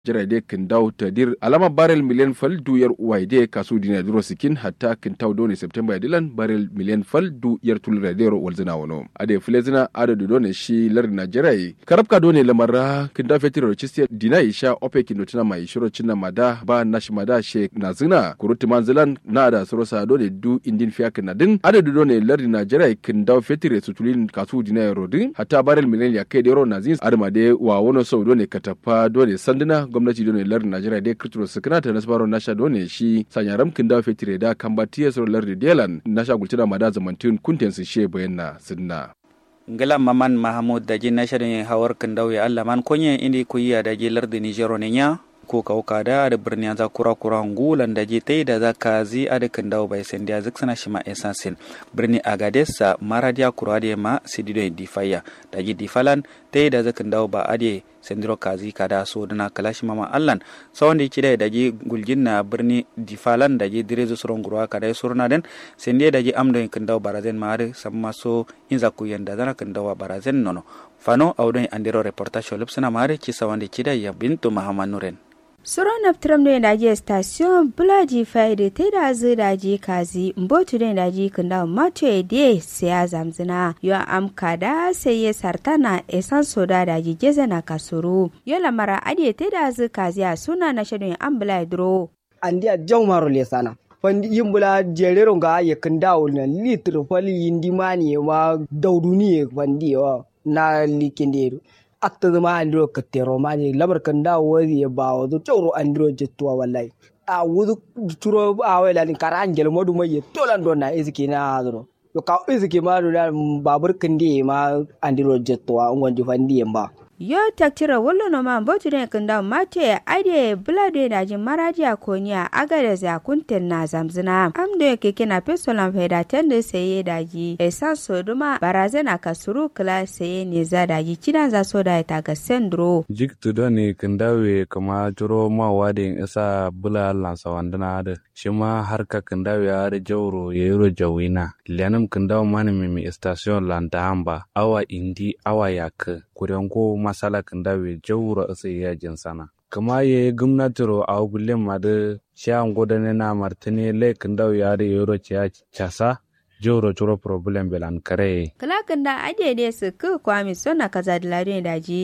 jirade kindaw tadir alama barel miliyan fal du yar uwaide kasu dina duro sikin hatta kintaw doni september dilan barel miliyan fal du yar tulra dero walzina wono ade flezina ade du doni shi lar nigeria karabka doni lamara kindaw fetiro chisti dina isha ope kindotina mai shiro cinna mada ba nashi mada she nazina kuruti manzilan na da sorosa doni du indin fiya kinadin ade du doni lar nigeria kindaw fetire sutulin kasu dina rodin hatta barel miliyan ya kai dero nazin ade made wa wono so doni katapa doni sandina gwamnati dole lar najeriya dai kirturo su kana ta nasbaro nasha dole shi sanya ramkin da fetire da kan ba tiya soro lar delan nasha gultina ma da zamantin kunten su she bayanna sunna ngala maman mahamud daji nasha da hawar kan dawe allah man konye indi kuyiya daji lar da nijero ne nya ko kauka da da birni za kura kura ngulan da je tai da za ka zi a da kan dawo bai sen dia zik sana shima esansin birni agadesa maradia kura da ma sidido difaya da ji difalan tai da za kan dawo ba ade sendiro kazi kada so dana kalashi mama allan sawande kida da ji gulgin na birni difalan da ji direzo suron gurwa kada surna den sende da ji amdo kan dawo barazen mare samma so inza ku yanda zana kan dawo barazen nono fano awdon andiro reportage lupsana mare ci sawande kida ya bintu mahamad nuren Suro naptram ne daji station bulaji faide te da zu daji kazi mbotu ne daji kunda mato ede siya zamzina yo am kada sai ya sartana esan soda daji geze na kasuru yo lamara ade te da zu kazi a suna na shadun an bula dro. Andi a jau maro le sana. Fandi yimbula jerero ga ya kunda na litir fali yindi mani ma dauduni fandi wa na likinderu. atta zama andiro kattero mani lamar kan da wari ya ba wazo tsoro andiro jettuwa wallahi a wuzu turo a wai lalin kara angel modu mai tolan don na iziki na hazuro yo ka iziki ma do babur kan di ma andiro jettuwa ngonji fandi ba yo taktira wallo no ma botu ne kanda mate ade blade da jin maraji a konya aga da za kunten na zamzina am da yake kina pesolan faida tende saye da ji esa soduma barazana kasuru kala saye ne za da ji kidan za so da ta ga sendro jik tudo ne kandawe kama juro ma wadin isa bula lansa wandana da shi ma harka kandawe ya da jauro ya yiro jawina lianam kandawa mani mimi station landa amba awa indi awa yak kurengo masala kandawe jauro isa ya jinsana kama ye gumnatiro a gulle ma da shan godane na martini le kandawe ya da yiro casa joro choro problem belan kare kala kanda adede su ku kwami sona kaza da ladin daji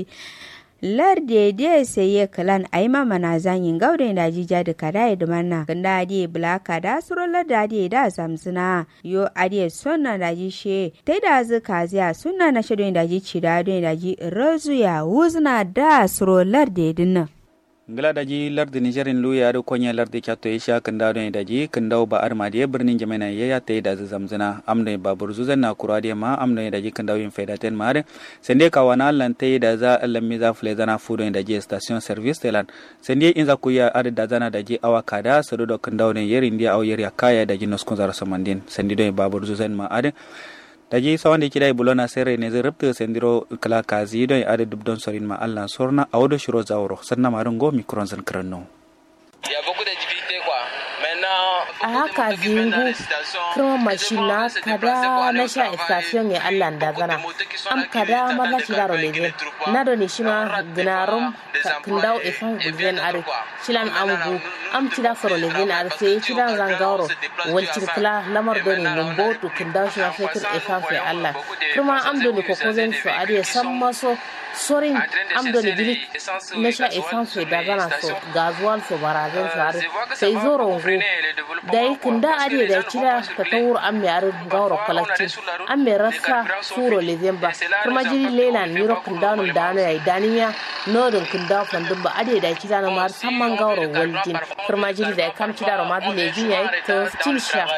lar de de seye kalan aima mana zanyin gauden da jija da kada da manna kanda ade blaka da suro lar da ade da zamzina yo ade sonna da ji she tai da zu kaziya sunna na shedon da ji cida don da ji razu ya wuzna da suro lar de dinna ngila daji lardi nigerin lu yaro konya lardi kyato isha kanda don daji kanda ba arma da birnin jamana ya ya tayi da zamzana amda ba burzuzan na kura da ma amda daji kanda yin faida ten mare sende ka wana lan tayi da za lammi za fule zana fudo daji station service telan sende in za ku ya ada da zana daji awa kada sado do kanda don yerin dia aw yer ya kaya daji noskon zara samandin sende do ba burzuzan ma ade daji sawande kidai bulona sere ne zai rubta sendiro kala kazi don ade dubdon sorin ma Allah sorna awdo shiro zawro sanna marun go mikron zan kranno a haka zingu kuma mashina kada na sha station ya Allah da zana am kada marla shira ro leje na do ni shima gnarum kindau e fan guzen are shilan amgu am tira foro leje na are sai tira zangaro wal tirkla lamar do ni mumbo to kindau shima fetur e fan fe Allah kuma am do ni ko kozen so are samma so sorin am do ni bili na sha e fan fe da zana so gazuwal so barazen so are sai zoro ngu dai kunda ade da kira ta tawur an mai arin gawar kolakti an mai rasa furo lezemba kuma jiri lela ni ro kunda nun dano yayi daniya nodin kunda fandun ba ade da kira na mar samman gawar waljin kuma jiri da kam kira ro ma bi lejin yayi ta cin sha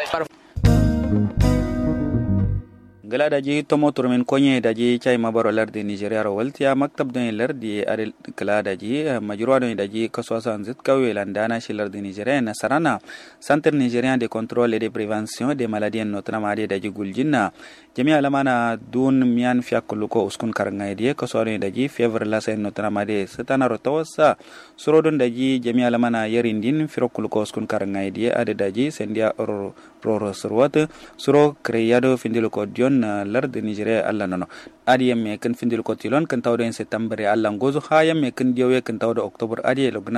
gala daji tomo turmin konye daji chai mabaro lardi nigeria ro waltiya maktab don lardi are kala daji majruwa don daji kaswa san zit kawe landana shi lardi nigeria na sarana centre nigérien de contrôle et de prévention des maladies notamment ade daji guljinna jami alamana dun mian fiakuluko uskun karanga ide kaswa don daji fever la sen notamment ade satana ro tawassa suro don daji jami alamana yarindin firokuluko uskun karanga ide ade daji sendia ro ro surwat suro kreyado findiluko dion kin lardi nigeria allah nono adi yamme kin findil ko tilon kin tawdo en septembre allah gozo ha yamme kin diyowe kin tawdo october adi logna